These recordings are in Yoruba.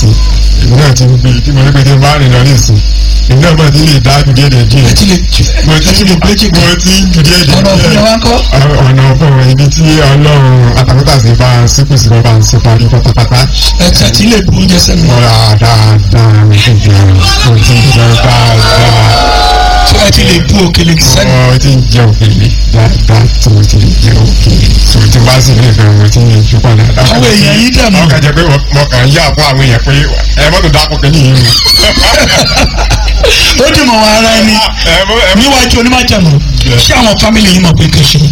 sí èmi náà ti ń gbé tí mo ní pé tí n bá rìn lọ ní ìsìn èmi náà mọ̀ tí lè dá ju díẹ̀ díẹ̀ ẹ ti lè mo ti ẹ ti lè gbé jìgbà mo ti ń ju díẹ̀ díẹ̀ ọ̀nà òfin wa ń kọ́. ọ̀nà ọ̀fọ̀ ibi tí ọlọ́run àtàkùtàsí bá ń sípò sí bá ń sí parí pátápátá ẹ ti àti lè bu oúnjẹ sẹ́nu. mo ra dáadáa mo ti jẹun mo ti jẹun dáadáa tí ẹ ti lè bu òkèlè sẹ́nu. mo ti jẹ òkèlè dáadáa tí mo ti jẹ òkèlè tí mo ti bá sì lè fẹ́ mo ti ń ju padà. àwọn èèyàn yìí dànù. ọkàn jẹ pé mo kàn ń yà fún àwọn èèyàn pé ẹ mọ́tò dákọ̀ kẹ́lí yìí mu. ó dì mọ̀ wọn ara ẹni ẹ mọ́ ẹ mọ́ níwájú onímọ̀jàmù ṣé àwọn fámìlì yìí mọ̀ pé kò ṣe.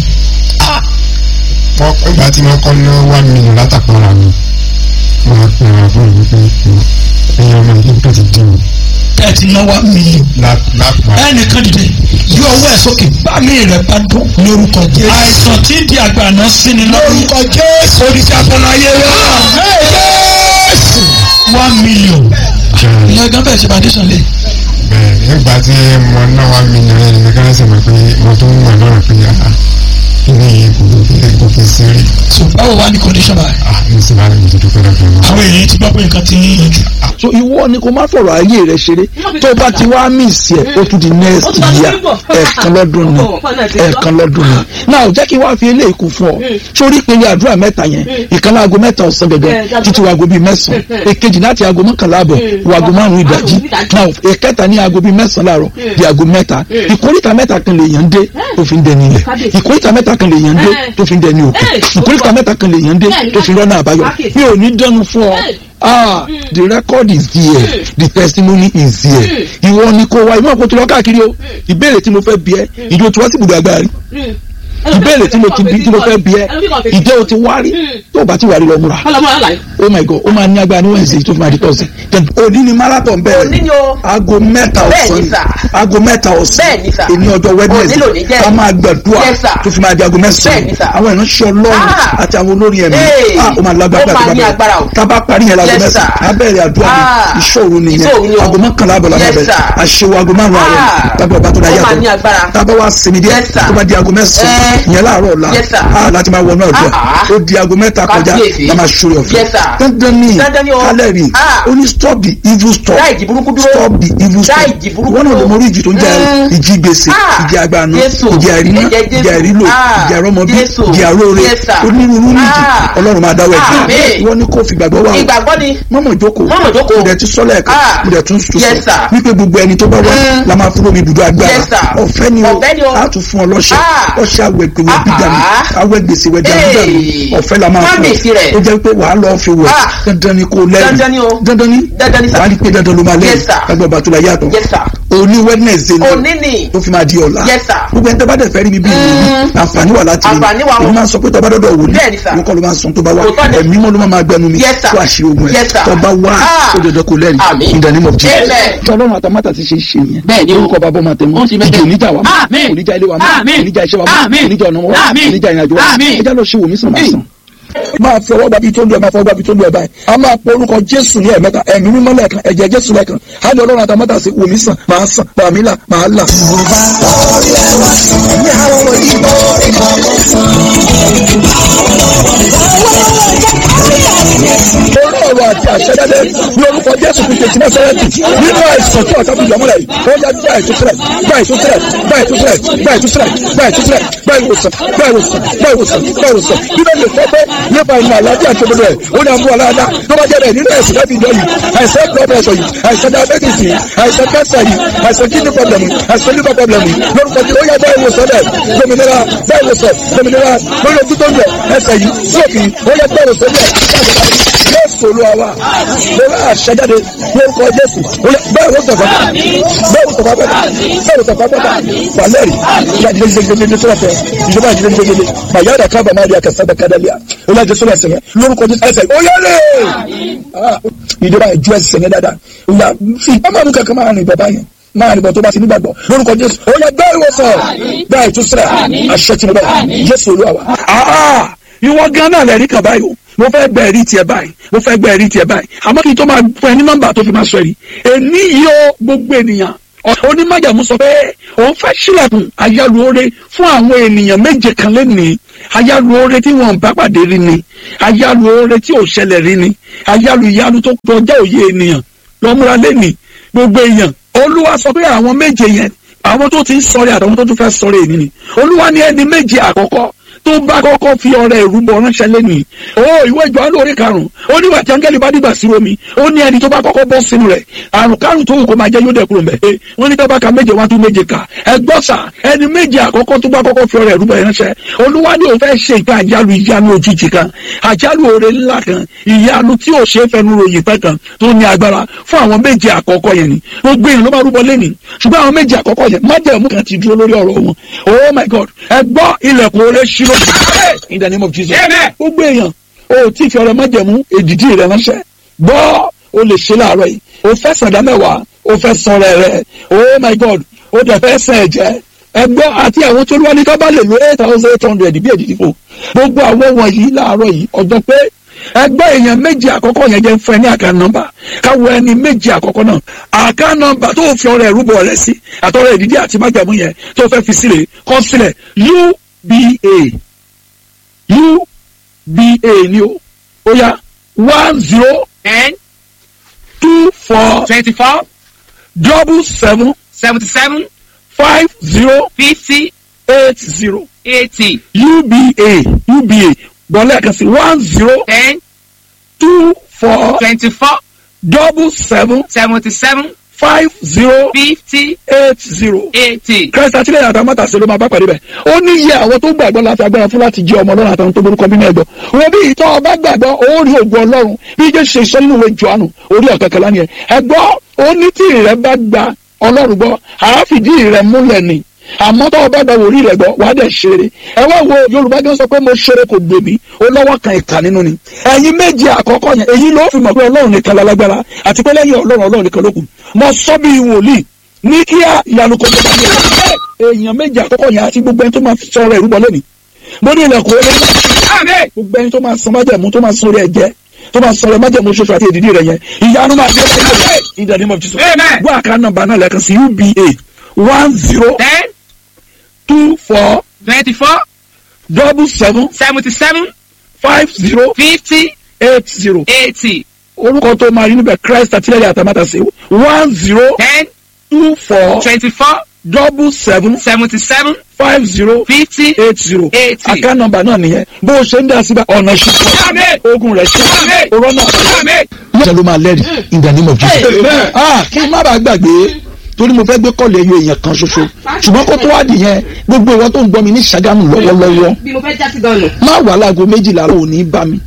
wọ́n ìgbà tí wọ́n kọ́ ná one million látàkùnra mi wọ́n á pè wọ́n fún mi pé ẹ̀yin ọmọ yìí tó ti dín mi tẹ́ẹ̀tì náwó mílíọ̀nù. lápá. ẹnìkan dìde yí ọwọ́ ẹ̀ sókè bámi rẹ̀ bá dùn lórúkọ jésù. àìsàn tí ń di àgbàná sí ni lórúkọ jésù. oríṣi abọ́láyé wa. one million. ìyẹn gan bẹ́ẹ̀ ṣe foundation lé. bẹ́ẹ̀ nígbà tí mo ná one million yẹn ni kí wọ́n sì mọ̀ pé mo tún mọ̀ lọ́rọ̀ pé ah kí ni kò fi kò fi ṣeré so báwo wá ní condition báyìí. ah ní sì máa ń gbèdúdú pé lọ́dọ̀ náà. àwọn èèyàn ti gbọ́ pé nǹkan ti ń yanjú. so ìwọ ni kò má fọ̀rọ̀ ayé rẹ ṣeré tó o bá ti wá miss ẹ̀ ó tún di next year ẹ̀ẹ̀kan lọ́dún ni ẹ̀ẹ̀kan lọ́dún ni now jẹ́ kí n wá fi eléyìí kún fún ọ sórí ìpele àdúrà mẹ́ta yẹn ìkan láago mẹ́ta ọ̀sán gẹ́gẹ́ títí waago bíi mẹ́sàn-án èkejì láti aago mọ́kànlá àbọ̀ waago márùn-ún ìdájí now ìkẹta ní aago bíi mẹ́sàn-án láàárọ̀ di aago mẹ́ta ìkórìtà mẹ́ta kan lè yàn dé tó fi ń dẹni ilẹ̀ ìkórìtà mẹ́ta kan lè yàn dé tó fi ń dẹni òkú ìkórìtà mẹ́ta kan lè yàn dé tó fi rọ́nà àbáyọ mi ò ní dẹnu fún ọ ah the record is there the testimony is there ìwọ ni kò wá ìmọ̀ kò tó lọ káàkiri o ìbéèrè tí mo fẹ́ bi ẹ́ ìjọ tí wọ́n sì gbùdọ̀ agbára rí ìbéèrè tí mo ti bi tí mo fẹ́ bi ẹ́ ìjẹ́ o ti wá rí tó o bá ti wà rí lọ múra oh my god ó máa ní agbára ní wednesday tó fi máa di thursday then òní ni marathon bẹ̀rẹ̀ Òní ni o. aago mẹ́ta Bẹ́ẹ̀ni, ọ̀sán sir. aago mẹ́ta ọ̀sán Bẹ́ẹ̀ni, sir. èmi ọjọ́ Òní lòní wednesday jẹ́. a máa gbàdúrà Yes, sir. tó fi máa di aago mẹ́sàn-án Bẹ́ẹ̀ni, sir. àwọn ìránṣẹ́ ọlọ́run Ah. àti àwọn olórí ẹ̀mí Hey. ah ó máa lágbára Ó máa ní agbára o. tá a bá parí yẹn láago Yes, mẹ́sàn-án sir. á bẹ̀rẹ̀ àdúrà Ah. ní ìṣòro nìyẹn Ìṣòro ni o. aago mọ́kànlá àbọ̀ làwọn Yes, bẹ̀rẹ̀ sir. àṣewò aago márùn-ún àárọ̀ Ah. tábí ọba tó dá Ó máa yàtọ̀ ní agbára. tábà wá sinmi díẹ̀ Yes, sir. tó bá di aago mẹ́sàn-án Eh. ìyẹn láàárọ̀ ọ̀la Yes, sir. ah láti máa wọnú ọ̀dọ́ Ah, ah. ó di aago mẹ́ta kọjá Kábíyèsí. la máa ṣòro ọ̀fẹ́ Yes, sir. dandan ni Dandan ni o. kálẹ̀ rí Ah. ó ní stop the evil stop Dá ìjì burúkú dúró. stop the evil Dá stop ìjì burúkú wọ́n náà lè dúró. mọ orí ìjì tó ń jẹ́ Mm. ìjì gbèsè Ah. ìjì àgbàánu Jésù. ìjì àìríná Ẹ̀jẹ̀ Jésù. ìjì àìrílò Ah. ìjì àrọ́mọbí Jésù. ìjì àróore Yes, sir. onírúurú níjì Ah. ọlọ́run máa dáwọ́ ẹ̀jẹ̀ Àmín. wọ́n ní kó fi gbàgbọ́ wà o ìgbàgbọ́ ni. mọ́mọ́ jókòó Mọ́mọ́ jókòó. mo dẹ̀ ti sọ́lẹ̀ ẹ̀ka Ah. mo dẹ̀ tún tún Yes, sọ sir. wípé gbogbo ẹni tó bá wá Mm. la máa fún omi ibùdó agbára Yes, sir. ọ̀fẹ́ ni o Ọ̀fẹ́ ni o. a tún fún ọ lọ́ṣẹ́ Ah. ọṣẹ́ awẹ̀gbẹ̀wẹ̀ Ah, bídàmì ah. awẹ́ gbèsè wẹ̀ dàmídàmì Hey. ọ̀fẹ́ la máa Má fún gbèsè rẹ̀. ọ ó jẹ́ pé wàá lọ́ọ́ fi wẹ̀ Ah. dandan ni kò lẹ́rìí Dandan ni o. dandan ni Dandan ni, sir. wàá rí pé dandan ló máa lẹ́rìí Yes, sir. lágbàá bàtúlà yàtọ̀ Yes, sir. òní wednesday ni Òní ni. tó fi máa di ọ̀la Yes, sir. gbogbo ẹni tó bá dẹ̀ fẹ́ rí mi bí ìlú àǹfààní wà láti rí mi Àǹfààní wà o. èmi máa ń sọ pé tó bá dọ́dọ̀ wò ní Bẹ́ẹ̀ni, sir. mo kọ́ ló máa ń sọ tó bá wà Òótọ́ ni. ẹ̀mí mọ́ ló máa máa gbẹnu mi Yes, sir. tó àṣírí ogun ẹ̀ Yes, sir. tó bá wà Ah. ó dandan kò lẹ́rìí Àmín. in the name of Jesus. Amen. tí ọlọ́run àtàmátà ti ṣe é ṣe nìyẹn Bẹ́ẹ̀ni o. orúkọ bàbá ọmọ àtẹmọ Ó ti bẹ́ẹ̀ ìjì oníjà wa mọ́ Àmín. oníjà ilé wa mọ́ Àmín. oníjà iṣẹ́ wa mọ́ Àmín. oníjà ọ̀nà wa Àmín. mọ́ oníjà ìrìnàjò wa Àmín. ẹjá lọ ṣe wò mí sàn máa sàn máa fi ọwọ́ gbàbí tó ń lu ẹ̀ máa fọwọ́ gbàbí tó ń lu ẹ̀ báyìí a máa pọ orúkọ jésù ní ẹ̀mẹ́ta ẹ̀mí mímọ́ lẹ́ẹ̀kan ẹ̀jẹ̀ jésù lẹ́ẹ̀kan á ní ọlọ́run àtàmọ́tà sí wòmí sàn máa sàn pàmí là máa là. orí ọ̀rọ̀ àti àṣẹjáde ní orúkọ jésù kristu ti násárẹ́tì nínú àìsàn tí ọ̀tá fi yọ̀ mọ́lẹ̀ yìí ó yá gbá ìtúsílẹ̀ gbá ìtúsílẹ̀ gbá ìtúsílẹ̀ gbá ìtúsílẹ̀ gbá ìtúsílẹ̀ gbá ìwòsàn gbá ìwòsàn gbá ìwòsàn gbá ìwòsàn bíbélì lè fọ́ pé nípa ìmọ̀ àlàáfíà tó gbọdọ̀ ẹ̀ ó ní àmú aláàdá tó bá jẹ́ bẹ́ẹ̀ nínú ẹ̀sìn láti ìjọ yìí àìsàn blood pressure yìí àìsàn diabetes yìí àìsàn cancer yìí àìsàn kidney problem yìí àìsàn liver problem yìí lórúkọ tí ó yá bá ìwòsàn bẹ́ẹ̀ gbòmìnira bá ìwòsàn gbòmìnira lórí ojú tó ń bẹ̀ ẹsẹ̀ yìí sókè ó yá bá ìwòsàn bẹ́ẹ̀ jésù olúwa wa lórí àṣẹjáde lórúkọ jésù bẹ́ẹ̀ ló sọ̀fà bẹ́ẹ̀ ló sọ̀fà bẹ́ẹ̀ bẹ́ẹ̀ ló sọ̀fà bẹ́ẹ̀ wàlẹ́rì ìyá ìdílé gbẹgbẹgbẹ tó wọ̀tẹ̀ ìjọba ìdílé gbẹgbẹgbẹ bàyá ọ̀dà kábà máa rí akẹ́sẹ́ bẹ́ẹ̀ kádàlíà olú àjẹsọ́ lẹ́sẹ̀ yẹn lórúkọ jésù ẹsẹ̀ oyèrè ìjọba ìjú ẹsẹ̀ yẹn dáadáa ìyá fi ọmọ mi kankan máa rìn bàbá yẹn máa rìn bọ̀ tó bá ti nígbàgbọ́ lórúkọ jésù ó yẹ bẹ́ẹ̀ ìwòsàn bẹ́ẹ̀ ìtúsílẹ̀ àṣẹ tìǹbà jésù olúwa wa. ìwọ gan náà lẹ́rìí kan báyìí o mo fẹ́ gbẹ ẹ̀rí tiẹ̀ báyìí mo fẹ́ gbẹ ẹ̀rí tiẹ̀ báyìí àmọ́ kí n tó máa fún ẹ ní nọ́mbà tó fi máa sọ ẹ̀rí èmi yìí ó gbogbo ènìyàn onímọ̀jàmú sọ pé òun fẹ́ sílẹ̀kùn ayálùore fún àwọn ènìyàn méje kan lẹ́nìí ayálu oore tí wọn bá pàdé rí ni ayálu oore tí ò ṣẹlẹ̀ rí ni ayálu ìyanu tó kọjá òye ènìyàn lọ́múra lẹ́nìí gbogbo èèyàn olúwa sọ pé àwọn méje yẹn àwọn tó ti ń sọ̀rẹ́ àtàwọn tó tún fẹ́ sọ̀rẹ́ ènì ni olúwa ní ẹni méje àkọ́kọ́ tó bá kọ́kọ́ fi ọrẹ ìrúbọ ránṣẹ́ lẹ́nìí ó ìwé ìjọ lórí karùn-ún ó ní wàtí áńgẹ́lì bá dìgbà sí omi ó ní ẹni tó bá kọ́kọ́ bọ́ sínú rẹ̀ àrùn karùn-ún tó wù kó máa jẹ́ yóò dẹ̀kúrò mẹ́ ẹ wọ́n ní tọ́ba ka méje wá tún méje kà ẹ gbọ́ sà ẹni méje àkọ́kọ́ tó bá kọ́kọ́ fi ọrẹ ìrúbọ ránṣẹ́ olúwa ní òun fẹ́ ṣe ìka àjálù ìyanu òjijì kan àjálù oore ńlá kan ìyanu tí ò ṣe é fẹnu ròyìn pẹ́ kan tó ní agbára fún àwọn méje àkọ́kọ́ yẹn ni gbogbo èèyàn ló máa rúbọ lẹ́nìí ṣùgbọ́n àwọn méje àkọ́kọ́ yẹn májẹ̀mú kan ti dúró lórí ọ̀rọ̀ wọn oh my god ẹ gbọ́ ilẹ̀kùn oore ṣí lójú in the name of jesus gbogbo èèyàn o tí fi ọrẹ májẹ̀mú èdìdí rẹ ránṣẹ́ gbọ́ o lè ṣe láàárọ̀ yìí o fẹ́ sàdá mẹ́wàá o fẹ́ sọ̀rọ̀ rẹ oh my god o dẹ̀ fẹ́ sàn ẹ̀jẹ̀ ẹgbọ́ àti àwọn tó lúwa ní ká bá lè lo eight thousand eight hundred bí èdìdí fún gbogbo àwọn wọ̀nyí láàárọ̀ yìí ọjọ́ pé ẹgbẹ́ èèyàn méjì àkọ́kọ́ yẹn jẹ́ fún ẹ ní àká nọ́mbà káwọ ẹni méjì àkọ́kọ́ náà àká nọ́mbà tó fi ọrẹ ìrúbọ rẹ sí àtọrẹ ìdídí àti májàmú yẹn tó fẹ́ fi sílẹ̀ kọ sílẹ̀ uba uba ni o ó yá one zero ten two four twenty-four double seven seventy-seven five zero fifty eight zero eighty uba uba gbọ́lẹ̀ kan sí one zero ten two four twenty-four double seven seventy-seven five zero fifty eight zero. eighty. christ àtìlẹyìn àtàwọn mọ́tàṣe ló máa bá pàdé bẹ́ẹ̀ ó ní iye àwọn tó gbàgbọ́ láti agbára fún láti jẹ́ ọmọ ọlọ́run àtàwọn tó borúkọ bí náà gbọ́ wọn bí ìtọ́ ọba gbàgbọ́ ó rí ògùn ọlọ́run bí jẹ́ ṣe sọ nínú ìwé jọ́ánù orí ọ̀kẹ́kẹ́ lánìí ẹ̀ ẹ gbọ́ ó ní tí ìrẹ́ bá gba ọlọ́run gbọ́ àáfìdí ìrẹ́ múlẹ̀ ni àmọ́ tó o bá gba wòrí rẹ̀ gbọ́ wàá dẹ̀ ṣeré ẹ wá wo yorùbá gan sọ pé mo ṣeré kò gbè mí ó lọ́wọ́ kan ìka nínú ni ẹ̀yin méje àkọ́kọ́ yẹn èyí ló fi mọ̀ pé ọlọ́run nìkan lálágbára àti pé lẹ́yìn ọlọ́run ọlọ́run nìkan ló kù mo sọ bí wòlíì ní kíá ìyanu kò tó bá mi rẹ̀ èèyàn méje àkọ́kọ́ yẹn àti gbogbo ẹni tó máa fi sọ̀rọ̀ ìrúbọ lónìí mo ní ilẹ̀kùn orí gbogbo ẹni tó máa san májẹ̀mú tó máa san orí ẹ̀jẹ̀ tó máa sọ̀rọ̀ májẹ̀mú ṣoṣo àti èdìdí rẹ̀ yẹn ìyanu máa dé ọ̀rẹ́ in the name of Jesus Amen. wọ́n àká nọ́mbà náà lẹ́ẹ̀kan sí uba one zero ten two four twenty-four double seven seventy-seven five zero fifty eight zero eighty orúkọ tó máa rí níbẹ̀ christ àtìlẹ́yìn àtàmátàsé one zero ten two four twenty-four double seven seventy-seven five zero fifty eight zero eighty. àká nọ́mbà náà nìyẹn bó o ṣe ń dá síbẹ̀ ọ̀nà Amen. ṣùgbọ́n ogun rẹ̀ ṣe Amen. òrọ́ náà. Amen. lọ́sẹ̀ ló máa lẹ́rìí in the name of Jesus. Amen. ah kí n má bàa gbàgbé torí mo fẹ́ gbé kọ́ọ̀lù ẹyọ èèyàn kan ṣoṣo ṣùgbọ́n kó tó wá dìyẹn gbogbo ìwọ tó ń gbọ́ mi ní Ṣàgámù lọ́wọ́lọ́wọ́ bí mo fẹ́ já sí gan-an. má wà láago méjìlá ò ní bá mi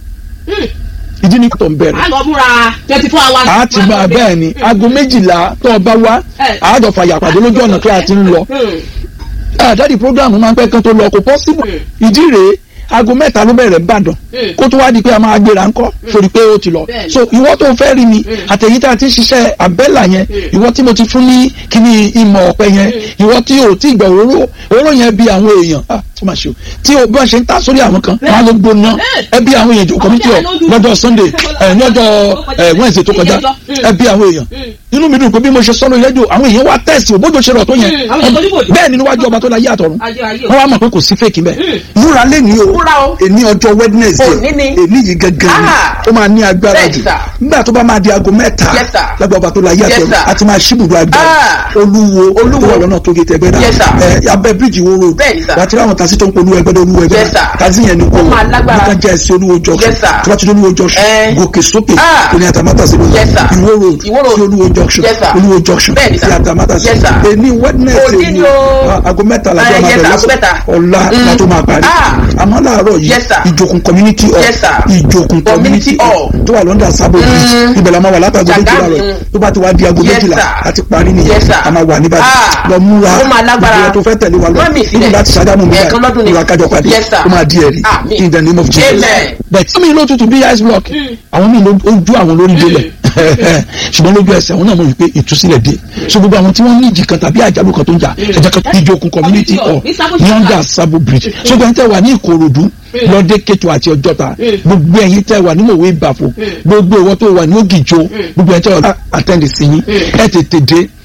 ìdí ní tó ń bẹ̀rẹ̀ a lọ múra twenty four hours. a ti máa bẹ́ẹ̀ ni aago méjìlá tó o bá wá Eh. àádọ́fà yàpàdé lójú ọ̀nà pé a ti ń lọ àdáàdì programu máa ń pẹ́ kan tó lọ kò possible ìdí rèé aago mẹ́ta ló bẹ̀rẹ̀ Ìbàdàn Mm. kó tó wá di pé a máa gbéra ńkọ́ sórí pé ó ti lọ Bẹ́ẹ̀ni. so ìwọ tó fẹ́ rí mi àtẹ̀yí tá a ti ń ṣiṣẹ́ àbẹ́là yẹn ìwọ tí mo ti fún ní kíní ìmọ̀ ọ̀pẹ yẹn ìwọ tí o ti gbà òróró òróró yẹn bí àwọn èèyàn ah tó máa ṣe o tí o bí wọ́n ṣe ń ta sórí àwọn kan wọ́n á ló gbóná ẹ bí àwọn èèyàn jòkó mi tí o lọ́jọ́ Sunday ẹ̀ lọ́jọ́ ẹ̀ Wednesday tó kọjá ẹ bí àwọn èèyàn inú mi dùn pé bí mo ṣe sọ́nù ìrẹ́jọ àwọn èèyàn wá tẹ̀sí òbójò ṣe rọ̀ tó yẹn Mm, àwọn èèyàn tó níbòjò. bẹ́ẹ̀ ni níwájú ọba tó la yé àtọ̀run Ayé, ayé o. wọ́n wá mọ̀ pé kò sí fake mbẹ́ múra lẹ́ni o Múra o. èní ọjọ́ Wednesday Òní ni. èní yìí gẹ́gẹ́ ni Ah. ó máa ní agbára Bẹ́ẹ̀ni, jù sir. nígbà tó bá máa di aago mẹ́ta Yes, sir. lágbà ọba tó la yé Yes, àtọ̀run sir. àti máa ṣíbùdó agbára Ah. olúwo Olúwo. tó wà lọ́nà tó gé tẹgbẹ́ Yes, sir. ẹ abẹ́ bíríìjì wo road Bẹ́ẹ̀ni, sir. wà á ti ráwọn tasi tó ń polú ẹgbẹ́ olúwo ẹgbẹ́ Yes, sir. tasi yẹn ni kò Ó máa lágbára. nígbà jẹ́ ẹsẹ̀ olúwo junction Yes, sir. tó bá ti dé olúwo junction Eh. gòkè sókè Ah. kò ní àtàmátà sí lóyún Yes, sir. ìwó road Ìwó road. sí olúwo junction Yes, sir. olúwo junction Bẹ́ẹ̀ni, sí sir. àtàmátà sí Yes, sir. èní Wednesday Òní ni o. Ah, aago mẹ́ta la Eh, jọ máa yes, bẹ̀rẹ̀ aago mẹ́ta. ọ̀la Mm. la tó máa parí Ah. àmọ́ láàárọ̀ yìí Yes, sir. ìjòkun community hall Yes, sir. ìjòkun community Community hall hall. tó wà lọ́ndà sábò bridge ibẹ̀ la máa wà látàgò méjìlá Ṣàgámù. rẹ̀ tó bá ti wá di aago Yes, méjìlá sir. àti parí nìyẹn Yes, sir. a máa wà níbàdàn Ah. lọ múra Ó máa lágbára. ìgbìyànjú tó fẹ́ tẹ̀lé wa lọ Má mi sílẹ̀. nínú láti Ṣàgámù mi Ẹ̀ẹ̀kan lọ́dún ni. ìwà kájọ pàdé Yes, sir. ó máa di ẹ̀rí Àmín. in the name of Jesus Amen. but some ìlú òtútù bí ice block àwọn míì ló ojú àwọn lórí délẹ̀ ṣùgbọ́n lójú ẹsẹ̀ àwọn náà mọ̀ wípé ìtúsílẹ̀ dé so gbogbo àwọn tí wọ́n ní ìjì kan tàbí àjálù kan tó ń jà ẹ̀jẹ̀ kan ìjókòó community hall ní under sabo bridge so gbogbo ẹ̀yin tẹ́ wà ní Ìkòròdú lọ́dẹ kẹtù àti ọjọ́ta gbogbo ẹ̀yin tẹ́ wà ní mòwe ìbàfò gbogbo ìwọ tó wà ní Ògìjò gbogbo ẹ̀yin tẹ́ wà attend sí yín ẹ̀ tètè dé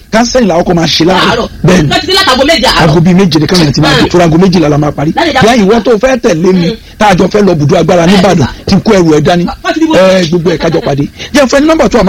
kánsẹ́lì làwọn kọ́ máa ṣe láàárọ̀ Láàárọ̀. bẹ́ẹ̀ ni Láti dé látago méje àárọ̀. aago bíi méje nìkan yẹn ti máa dé fúra aago méjìlá la máa parí Láti dá- bí ìwọ tó fẹ́ tẹ̀lé mi tá a jọ fẹ́ lọ bùdó agbára nìbàdàn tí kó ẹrù ẹ̀ dání Láti dìbò. ẹ gbogbo ẹ̀ kájọ pàdé jẹ́ fẹ́ ní nọ́mbà tó a máa